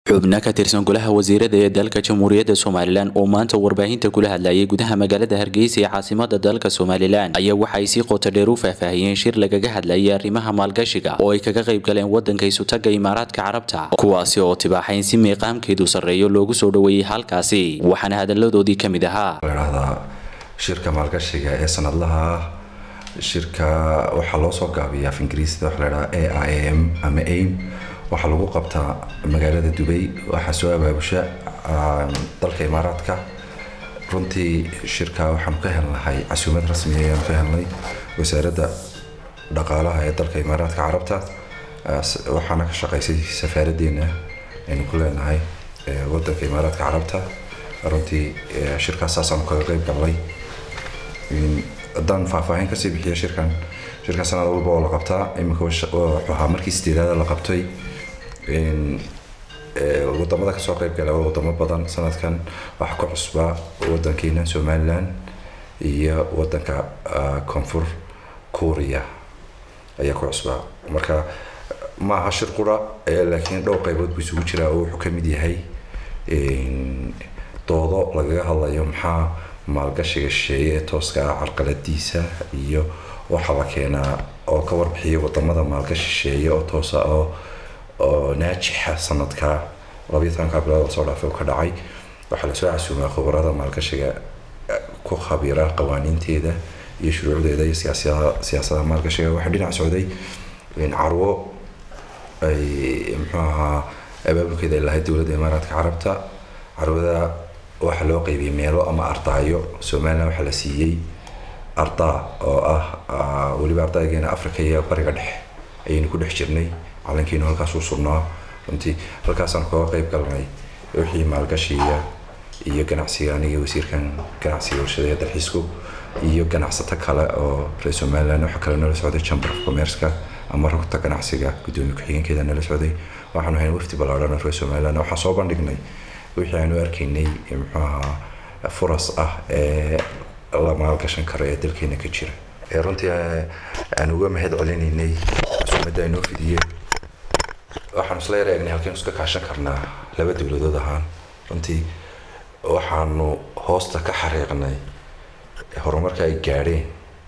xubno ka tirsan golaha wasiirada ee dalka jamhuuriyadda somalilan oo maanta warbaahinta kula hadlayay gudaha magaalada hargeysa ee caasimada dalka somalilan ayaa waxaay si qoto dheer u faahfaahiyeen shir lagaga hadlayay arrimaha maalgashiga oo ay kaga qayb galeen wadanka isutaga imaaraadka carabta kuwaasi oo tibaaxayn si miiqaamkeedu sarreeyo loogu soo dhoweeyey halkaasi waxaana hadaladoodii ka mid ahaa ladhahdaa shirka maalgashiga ee sanadlaha shirka waxaa loo soo gaabiya af ingiriisida waxa ladhahaa a i m ama aim waxaa lagu qabtaa magaalada dubay waxaa soo abaabusha dalka imaaraadka runtii shirka waxaanu ka helnahay casuumad rasmiya ayaanu ka helnay wasaaradda dhaqaalaha ee dalka imaaraadka carabta waxaana ka shaqaysay safaaraddeena aynu ku leenahay wadanka imaaraadka carabta runtii shirkaas saasaanu kaga qayb galnay haddaan faahfaahin kasii bixiya shirkan shirkan sanad walba oo la qabtaa iminka wuxuu ahaa markii sideedaada la qabtay wadamada kasoo qayb gala waa wadamo badan sanadkan waxaa ku cusbaa wadankeena somalilan iyo wadanka koonfur kuuriya ayaa ku cusbaa marka ma aha shir qura laakiin dhowr qaybood buu isugu jiraa oo wuxuu kamid yahay doodo lagaga hadlayo maxaa maalgashiga shisheeye ee tooska ah carqaladiisa iyo waxaa la keenaa oo ka warbixiya wadamada maalgashi shisheeye oo toosa oo oo naajixa sanadka labayo tobanka bilood oo soo dhaafay ka dhacay waxaa lasoo casuumaa khubarada maalgashiga ku khabiira qawaaniinteeda iyo shuruucdeeda iyo siyaasada siyaasadaha maalgashiga waxaa dhinac socday carwo ay muxuu ahaa abaabulkeeda ay lahayd dowladda imaaraadka carabta carwada waxaa loo qaybiyey meelo ama ardaayo somalilan waxaa la siiyey ardaa oo ah weliba ardaygeena africa iyo bariga dhexe ayaynu ku dhex jirnay calankiinu halkaasuu sugnaa runtii halkaasaan kaga qayb galnay wixii maalgashiga iyo ganacsiga aniga wasiirkan ganacsiga warshada ee dalxiisku iyo ganacsato kale oo reer somaliland waxa kale nala socday chamber of commerceka ama rugta ganacsiga gudoomiye ku-xigeenkeeda nala socday waxaanu hayn wafdi ballaadhan oo reer somaliland waxaan soo bandhignay wixii aanu arkaynay muxuu ahaa furas ah ee la maalgashan karo ee dalkeena ka jira runtii aan uga mahad celinaynay casuumadda aynoo fidiyeen waxaanu isla yar eegnay halkaynu iska kaashan karnaa laba dowladood ahaan runtii waxaanu hoosta ka xariiqnay horumarka ay gaadheen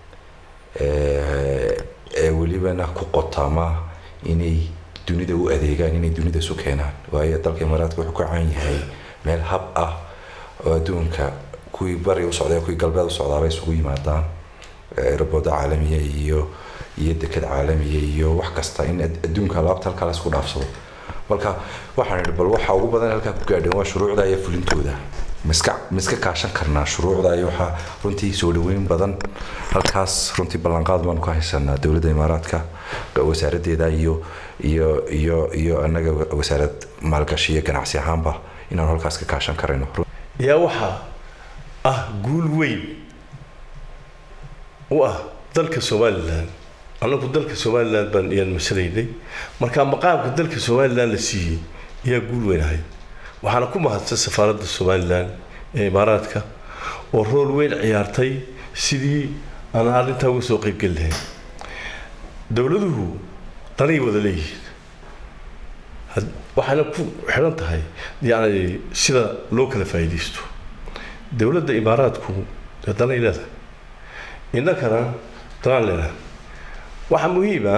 ee welibana ku qotama inay dunida u adeegaan inay dunida isu keenaan waayo dalka imaaraadka wuxuu ka caan yahay meel hab ah oo adduunka kuwii bari u socday kuwii galbeed u socdaaba isugu yimaadaan aeroboda caalamiya iyo iyo deked caalamiya iyo wax kasta in adduunka alaabta halkaa la isku dhaafsado marka waxaan idhi bal waxa ugu badan halkaa ku gaadheen waa shuruucda iyo fulintooda miska miska kaashan karnaa shuruucda iyo waxaa runtii soo dhaweyn badan halkaas runtii ballanqaad baanu ka haysanaa dowladda imaaraadka wasaaraddeeda iyo iyo iyo iyo annaga wasaarad maalgashi iyo ganacsi ahaanba inaanu halkaas ka kaashan karayno yaa waxaa ah guul weyn u ah dalka somalilan annagu dalka somalilan baan iyaan masalaynay markaa maqaamka dalka somalilan la siiyey ayaa guul weyn ahayd waxaana ku mahadsan safaaradda somalilan ee imaaraadka oo rool weyn ciyaartay sidii aan arrintaa uga soo qaybgeli lahayn dowladuhu danay wada leeyihiin waxayna ku xidhan tahay yacni sida loo kala faa'iidaysto dowladda imaaraadku dee danay leedahay innakana danaan leedahay waxaa muhiima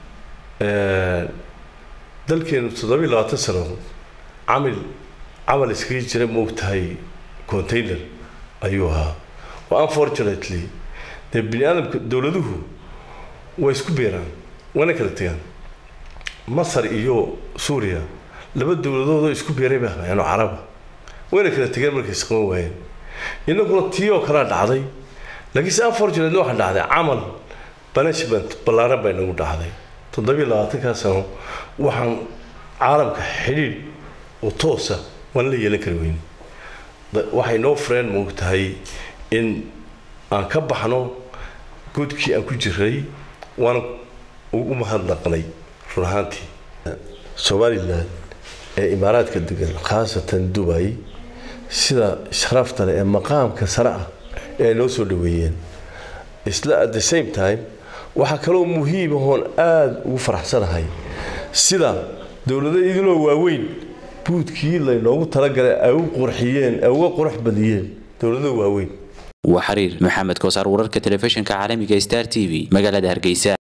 dalkeenu toddobiyo labaatan sano camil camal iskaga jira moogtahay container ayuu ahaa oo unfortunately dee bini aadamka dowladuhu way isku beeraan wayna kala tegaan masar iyo suuriya laba dowladoodoo isku beeray bay ahaayeen oo caraba wayna kala tegeen markay isqaban waayeen innaguna tii oo kalea dhacday laakiinse unfortunately waxaa dhacday camal banishment ballaaran baa inagu dhacday toddobiyo labaatankaa sano waxaan caalamka xidhiidh oo toosa waan la yeelan kari weyn waxay noo fureen moog tahay in aan ka baxno godkii aan ku jiray waana ugu mahadnaqnay run ahaantii somalilan ee imaaraadka degan khaasatan dubay sida sharafta leh ee maqaamka sare ah ee ay noo soo dhaweeyeen isla at the same time waxaa kaloo muhiim ahoon aada ugu faraxsanahay sida dowlado idinoo waaweyn buudkii laynoogu talagalay ay u qurxiyeen ay uga qurux badiyeen dowlada waaweyn waa xiriir maxamed koosaar wararka telefishinka caalamiga star t v magaalada hargeysa